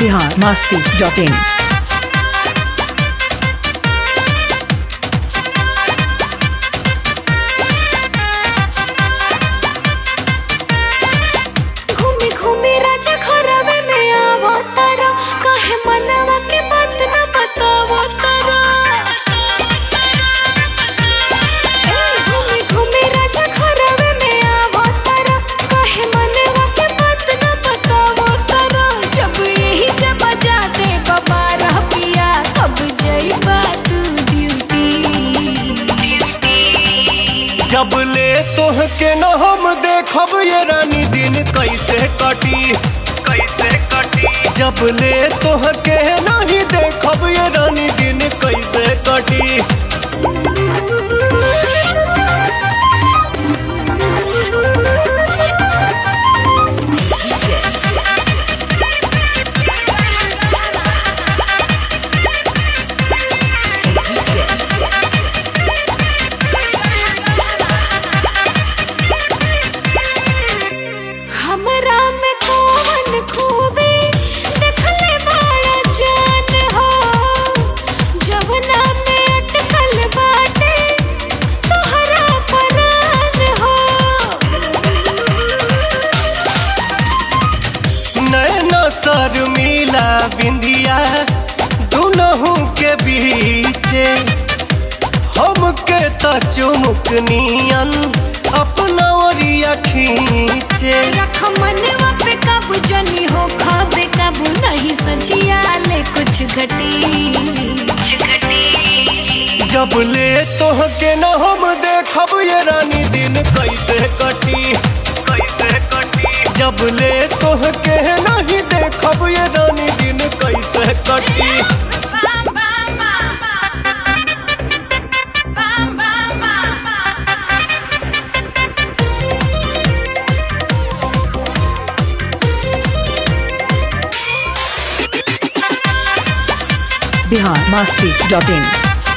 Bihar Masti dot इन घूमे घूमे राजा घरवे में आवो तारा काहे मनवा के बात न बतावो तारा ए, घूमे घूमे राजा घरवे में आवो तारा काहे मनवा के बात न बतावो तारा जब यही जब जाते बाबा रह पिया कब जइबा तू ड्यूटी जब ले तोह के न हम देखब ये रानी दिन कैसे कटी कैसे कटी जब ले तोह के नहीं देखब ये रानी दिन कैसे कटी हमरा में कौन खूबी देखले बड़ा जान हो जवना में अटकल बाटे तोहरा परान हो नैना सर मिला बिंदिया दुनहु के बीचे हमके त चुमुक नियन अपना ओरिया खींचे रख मनवा पे काबू जनी हो खाबे काबू नहीं सचिया ले कुछ घटी कुछ घटी जब ले तोह के न हम देखब ये रानी दिन कैसे कटी कैसे कटी जब ले तोह के नहीं देखब ये रानी दिन कैसे कटी बिहार मस्ती डॉट इन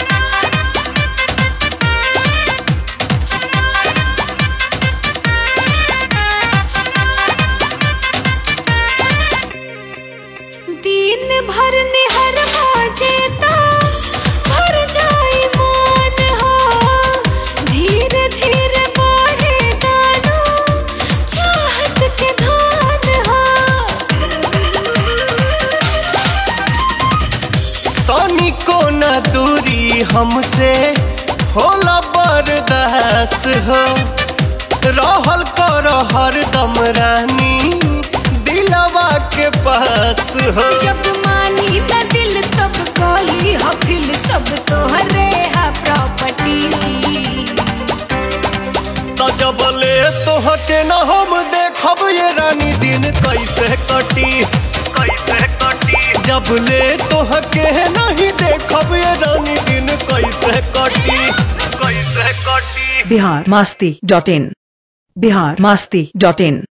दिन भर निहर जेता भर जाई मान हो धीरे धीरे बढ़े दानो चाहत के धान हो तनी को न दूरी हमसे होला बर्दास हो रहल कर हरदम रानी दिलवा के पास हो जब मानी न दिल तब कॉली हो फिल सब तोहरे हा प्रॉपर्टी तो जब ले तोह के न हम देखब ये रानी दिन कैसे कटी कैसे कटी जब ले तोह के नहीं देखब ये रानी दिन कैसे कटी कैसे कटी Bihar Masti dot in Bihar Masti dot in